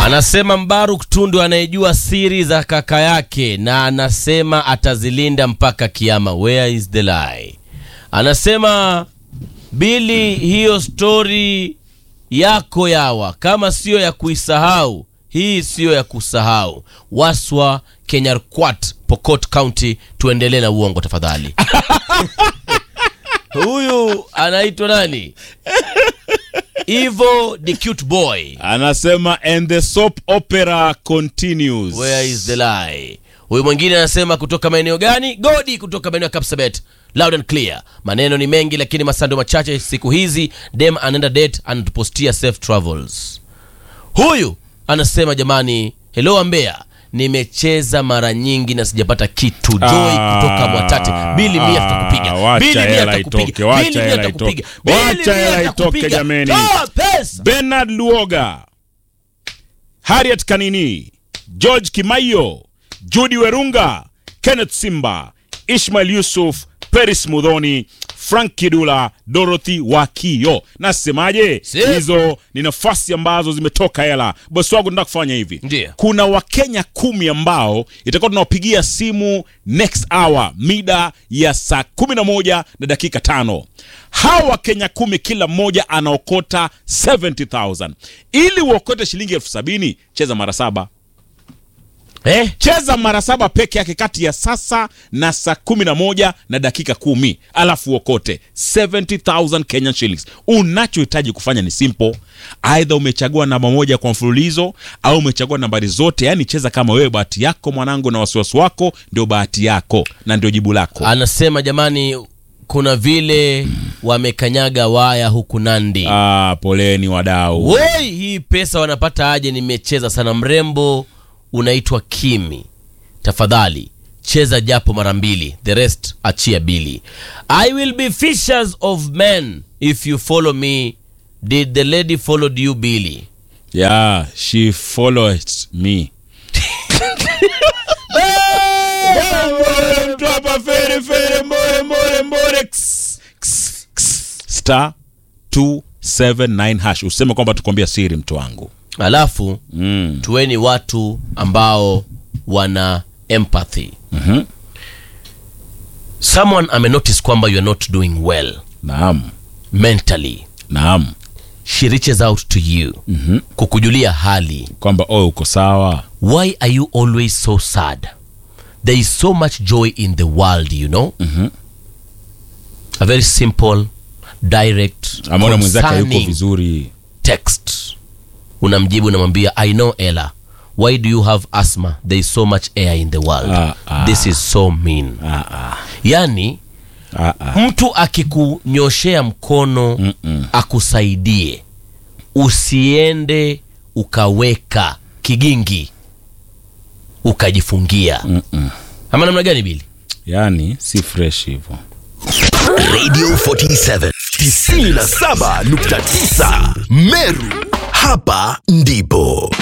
Anasema Mbaruk Tundu anayejua siri za kaka yake na anasema atazilinda mpaka kiama. Where is the lie? Anasema Bili, hiyo stori yako yawa, kama siyo ya kuisahau, hii siyo ya kusahau. Waswa Kenyarkwat, Pokot County. Tuendelee na uongo tafadhali. Huyu anaitwa nani? Ivo the cute boy. Anasema and the soap opera continues. Where is the lie? Huyu mwingine anasema kutoka maeneo gani? Godi kutoka maeneo ya Kapsabet. Loud and clear. Maneno ni mengi lakini masando machache siku hizi. Dem anaenda date anatupostia safe travels. Huyu anasema jamani, hello Ambea, nimecheza mara nyingi na sijapata kitu. Joy Ah, kutoka Mwatate. Bili mia tutakupiga. wacha Bili mia hela tutakupiga. itoke, wacha Bili mia hela tutakupiga. itoke. Bili Wacha mia hela itoke, tutakupiga. jameni. Toa pesa. Bernard Luoga, Harriet Kanini, George Kimaiyo, Judy Werunga, Kenneth Simba, Ishmael Yusuf, Peris Mudhoni, Frank Kidula, Dorothy Wakio. Nasemaje? Si. Hizo ni nafasi ambazo zimetoka hela. Bosi wangu nataka kufanya hivi. Ndiyo. Kuna Wakenya kumi ambao itakuwa tunawapigia simu next hour mida ya saa kumi na moja na dakika tano. Hawa Wakenya kumi kila mmoja anaokota 70,000. Ili uokote shilingi elfu sabini cheza mara saba Eh? cheza mara saba peke yake kati ya sasa na saa kumi na moja na dakika kumi alafu uokote 70000 Kenyan shillings. Unachohitaji kufanya ni simple, aidha umechagua namba moja kwa mfululizo au umechagua nambari zote, yani cheza kama wewe, bahati yako mwanangu, na wasiwasi wako ndio bahati yako na ndio jibu lako. Anasema jamani, kuna vile wamekanyaga waya huku Nandi. Ah, poleni wadau. Woi, hii pesa wanapata aje? Nimecheza sana. Mrembo unaitwa Kimi, tafadhali cheza japo mara mbili, the rest achia bili. I will be fishers of men if you follow me. Did the lady followed you Billy? Yeah, she follows me. Mtu hapa fere fere mbore mbore mbore Ks, ks, ks. star 279 hash useme kwamba tukwambia siri mtu wangu Alafu mm. tuweni watu ambao wana empathy. Mhm. Someone amenotice kwamba you are not doing well naam mentally naam she reaches out to you kukujulia hali kwamba oh uko sawa why are you always so sad there is so much joy in the world you know a very simple direct ameona mwenzake yuko concerning vizuri text unamjibu unamwambia i know ella why do you have asthma there is so much air in the world Ah, ah. this is so mean ah, ah. yani Ah, ah. mtu akikunyoshea mkono Mm-mm. akusaidie usiende ukaweka kigingi ukajifungia Mm-mm. ama namna gani bili yani si fresh hivyo Radio 47 97.9 Meru, hapa ndipo